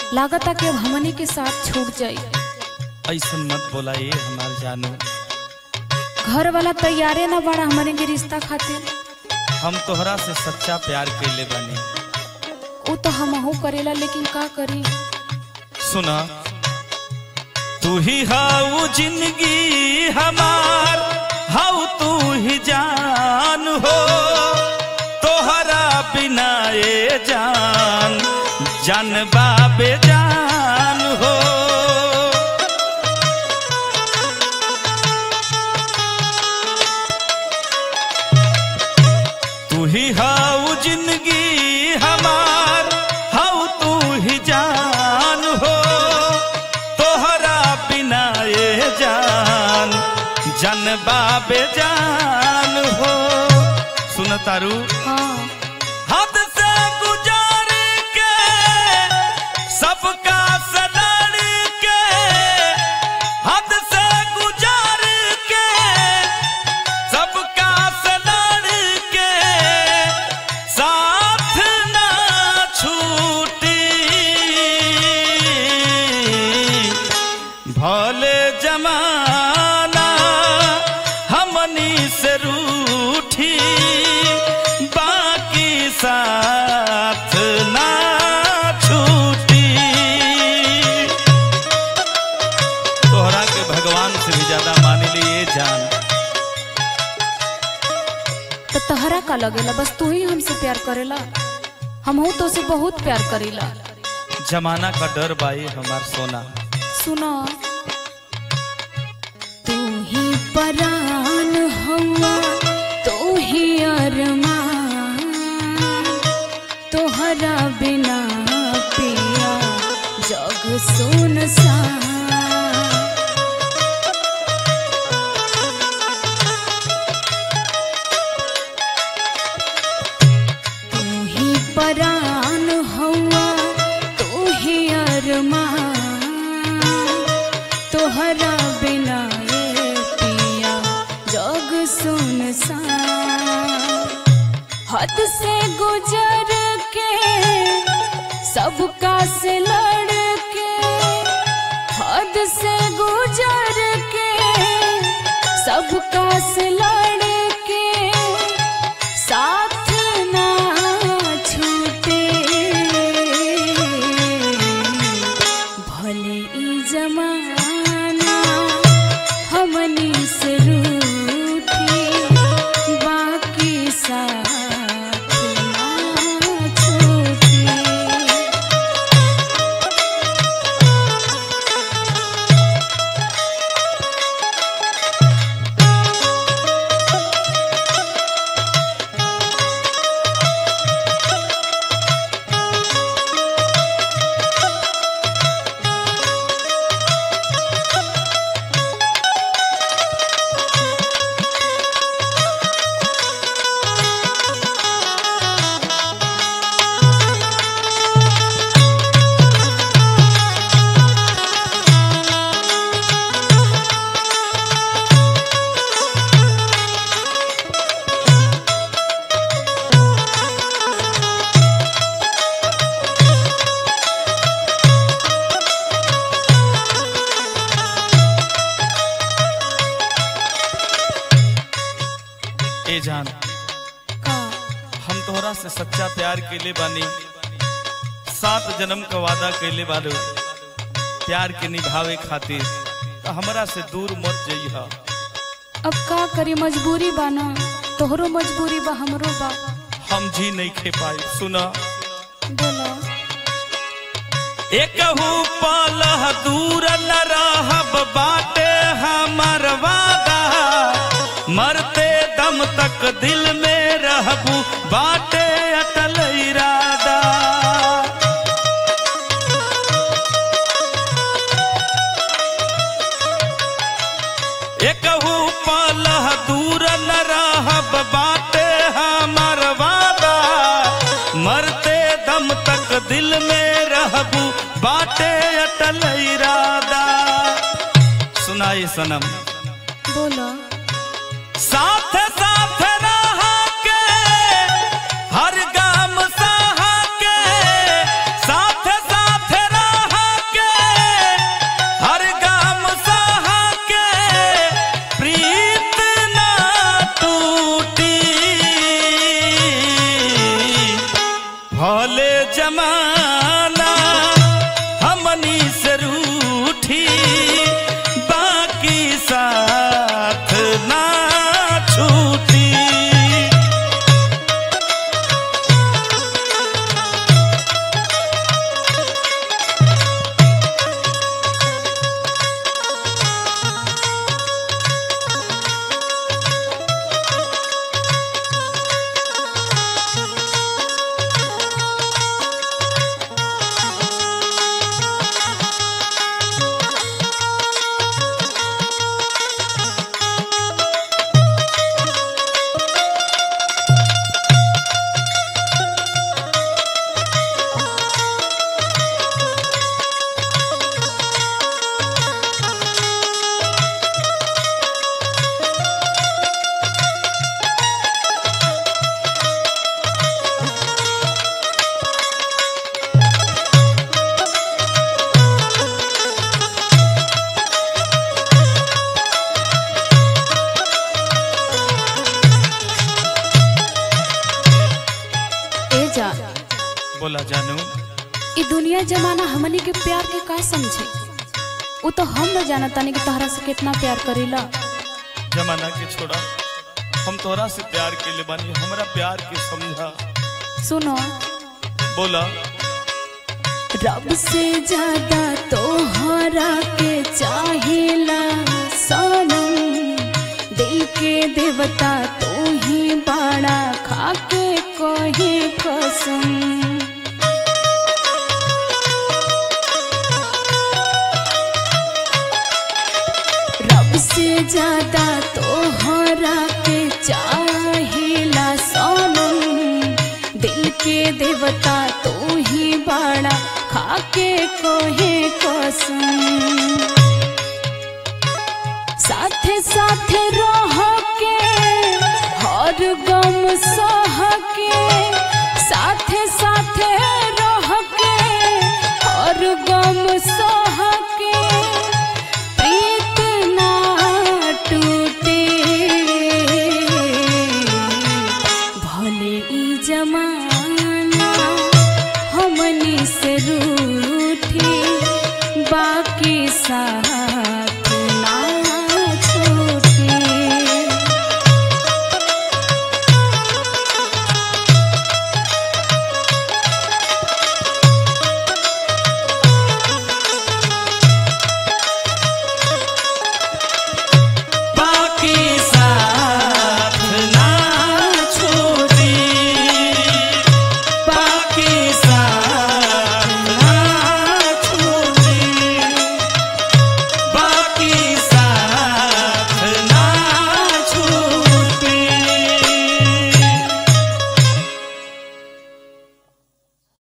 लागता कि अब हमनी के साथ छूट जाई ऐसन मत बोला ये हमार जानू घर वाला तैयारे ना बड़ा हमनी के रिश्ता खातिर हम तोहरा से सच्चा प्यार कैले बानी वो तो हमहू करेला लेकिन का करी सुना तू ही हाउ जिंदगी हमार हाउ तू ही जान हो तोहरा बिना ये जान जान बाबे जान हो तू ही हाउ जिंदगी हमार हाउ तू ही जान हो तोहरा बिना ये जान जन बाबे जान हो सुन तारू हाँ हद से गुजार के सबका सदर के हद से गुजार के सबका सदर के साथ ना छूटी भले जमाना हमनी से रूठी बाकी साथ ना छूटी तोहरा के भगवान से भी ज्यादा मान लिए जान तो तहरा का लगेला बस तू ही हमसे प्यार करेला हमहू तो से बहुत प्यार करेला जमाना का डर बाई हमार सोना सुनो तू ही परान हवा तू ही अरमान तोहरा बिना पिया जग सुनसान तू ही परान हवा तू ही अरमान तोहरा बिना ये पिया जग सुनसान हद से गुजर के सबका से लड़ के हद से गुजर के सबका से लड़ के साथ ना छूटे भले ई जमाना हमनी से रूठी बाकी साथ ना छूटे ए जान का हम तोहरा से सच्चा प्यार कैले बानी सात जन्म का वादा कैले बालो प्यार के निभावे खातिर तो हमरा से दूर मत जइहा अब का करी मजबूरी बा ना तोहरो मजबूरी बा हमरो बा हम जी नहीं खे पाई सुना बोलो एकहू पलह दूर न रहब बाटे हमर वादा मरते दम तक दिल में रहबू बाटे अटल इरादा एकहू पलह दूर न रहब बाटे हमर वादा मरते दम तक दिल में रहबू बाटे अटल इरादा सुनाई सनम बोलो साथ साथ रहा के हर गाम सहा के साथ साथ रहा बोला जानू ई दुनिया जमाना हमनी के प्यार के का समझे वो तो हम न जाना तानी कि तोहरा से कितना प्यार करेला जमाना के छोड़ा हम तोरा से प्यार के ले बानी हमरा प्यार के समझा सुनो बोला रब से ज्यादा तोहरा के चाहिला सनम दिल के देवता तू ही बड़ा खाके कहे कसम रब से ज्यादा तोहरा के चाहिला सोनम दिल के देवता तू ही बड़ा खाके कोहे कसम साथे साथे रो